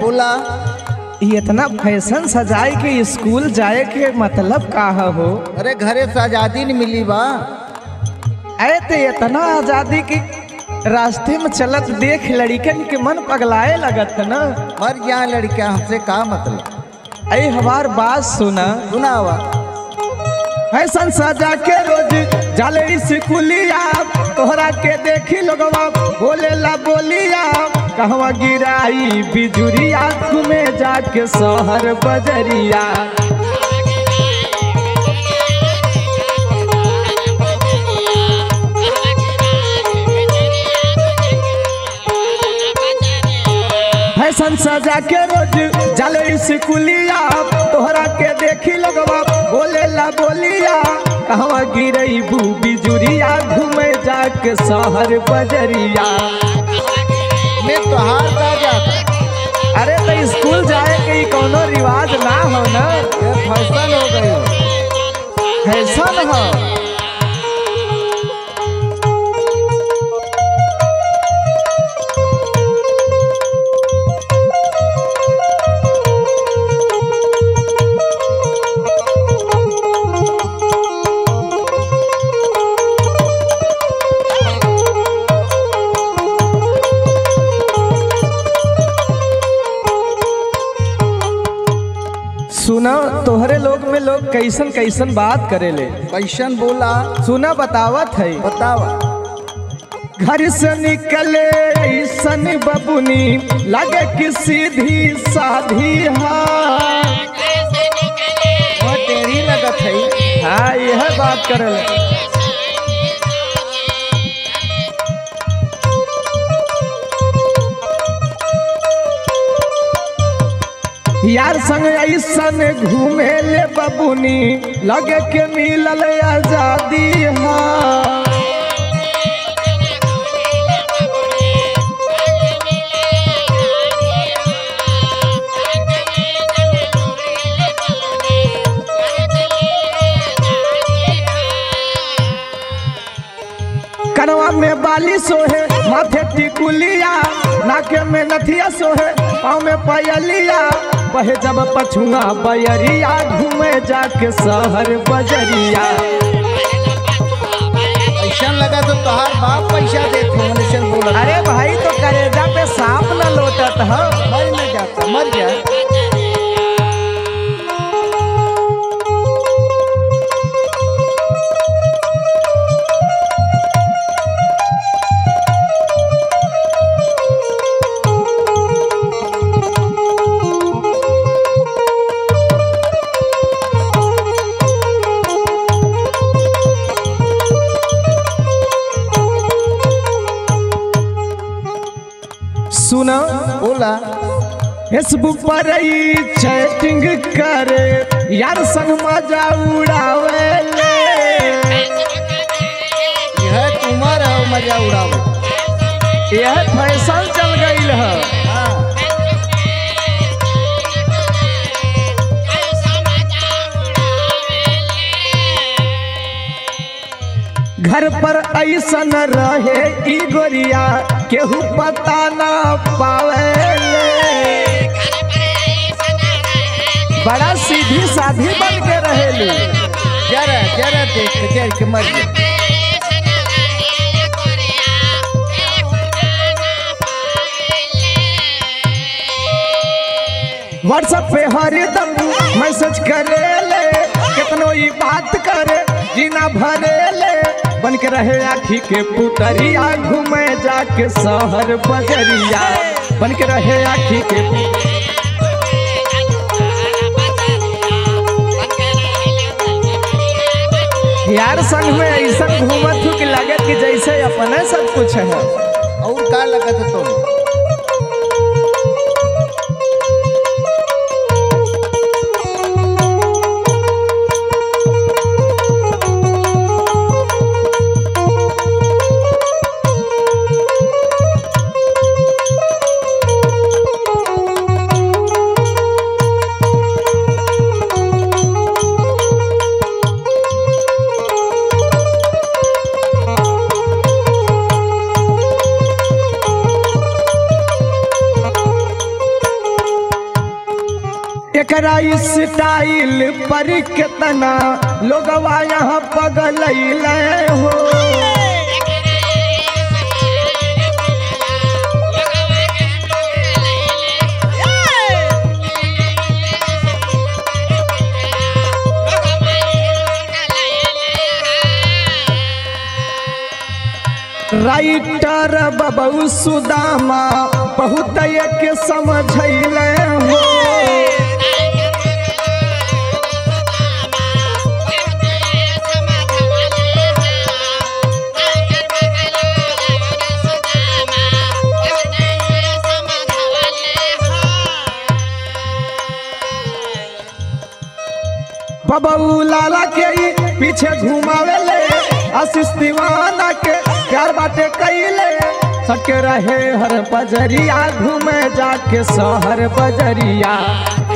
बोला ये इतना फैशन सजाए के स्कूल जाए के मतलब का हो अरे घरे से आजादी नहीं मिली बा अरे ते इतना आजादी की रास्ते में चलत देख लड़कन के मन पगलाए लगत न मर गया लड़का हमसे का मतलब अरे हमार बात सुना सुनावा फैशन सजा के रोज जाले स्कूलिया तोहरा के देखी लोगवा बोले ला बोलिया कहवा गिराई बिजुरिया घूमे जाके शहर बजरिया फैशन सजा के रोज जाले स्कूलिया तोहरा के देखी लोगवा बोले ला बोलिया कहवा गिरई बू बिजुरिया घूमे जाके शहर बजरिया मैं तो हार जा जाता अरे तो स्कूल जाए के ई कोनो रिवाज ना हो ना ये फैशन हो गई फैशन हो सुना तोहरे लोग में लोग कैसन कैसन बात करेले कैसन बोला सुना बतावत है बतावा घर से निकले ऐसन बबुनी लगे कि सीधी साधी हाँ वह टेढ़ी लगत है हाँ यह बात करल यार संग ऐसन घूमे ले बबुनी लगे के मिलल आजादी हाँ कनवा में बाली सोहे माथे टिकुलिया नाके में नथिया सोहे पाँव में पयलिया बहे जब पछुआ बयरिया घूमे जाके शहर बजरिया ऐसा लगा तो तोहार बाप पैसा देते मनुष्य बोला अरे भाई तो करेजा पे सांप न लोटत हो मर न जाता मर जा सुना बोला फेसबुक पर ही चैटिंग करे यार संग मजा उड़ावे ले यह तुम्हार है मजा उड़ाओ यह फैशन चल गई है हाँ घर पर ऐसन रहे ई गोरिया केहू पता ना पावे बड़ा सीधी साधी बन के रहेलू जरा जरा देख के जर के मर जा व्हाट्सएप पे हरदम मैसेज करे ले कितनो ई बात करे जीना भरे ले बन के रहे आखी के पुतरिया घूमे जाके शहर बजरिया बन के रहे आखी के यार संग में ऐसा घूमत हूँ कि लगे कि जैसे अपने सब कुछ है और का लगत है तो एकरा स्टाइल पर कितना लोगवा यहाँ पगल हो राइटर बबू सुदामा बहुत के समझल हो बबू लाला के ही पीछे घुमावे ले आशीष दीवाना के प्यार बाटे कैले सके रहे हर बजरिया घूमे जाके शहर बजरिया